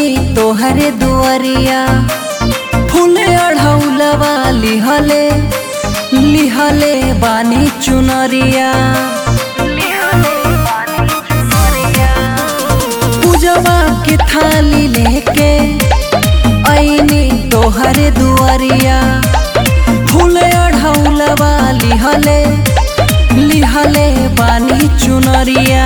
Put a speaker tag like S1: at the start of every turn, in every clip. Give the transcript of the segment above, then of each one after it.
S1: तोहरे दुआरिया फूले अढ़ौलवा लिहले लिहले बानी चुनरिया पूजवा के थाली लेके ऐनी तोहरे दुआरिया फूले अढ़ौलवा लिहले लिहले बानी चुनरिया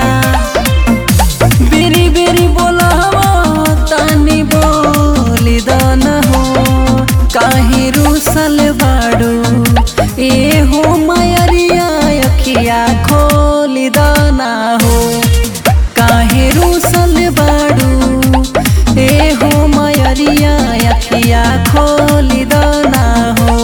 S1: बेरी बेरी बोलावा तानी बोली दन हो काहे रूसल बाड़ू ए हो मयरिया अखिया खोली दना हो काहे रूसल बाड़ू ए हो मयरिया अखिया खोली दना हो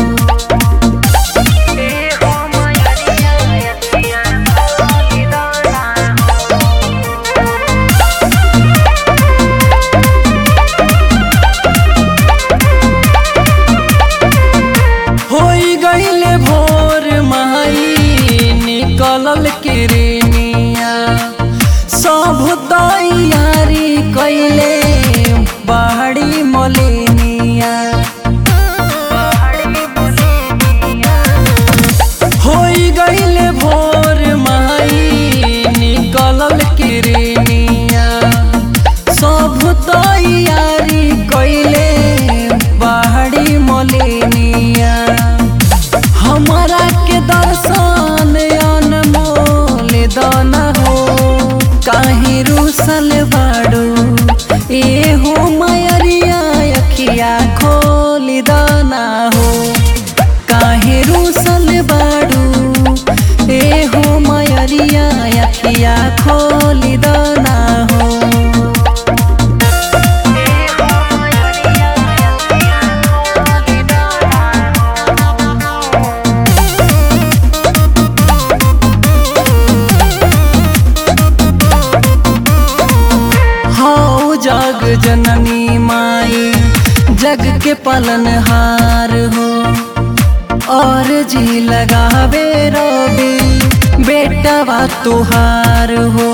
S1: होई गईले भोर माई निकलल किरनिया सब तैयारी कैले बाहरी मलिनिया होई गईले भोर माई निकलल किरनिया सब तैयारी कैले बाहरी मलिनिया हमारा के दर्शन अनमोल दन हो काहे रूसल बाड़ू ए हो मयरिया अखिया खोली दना हो काहे रूसल बाड़ू ए हो मयरिया अखिया खोली दना हो हो जग जननी माई जग के पलनहार हो और जी लगावे रवि बेटवा तुहार हो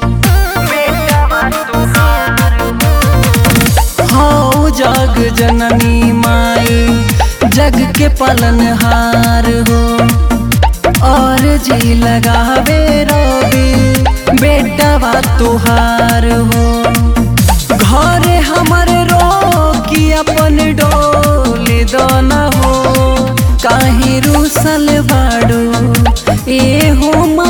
S1: हो जग जननी माई जग के पलनहार हो और जी लगावे रवि बेटवा तुहार हो घरे हमर रोकी अपन डोली दन हो काहे रूसल बाड़ू ए हो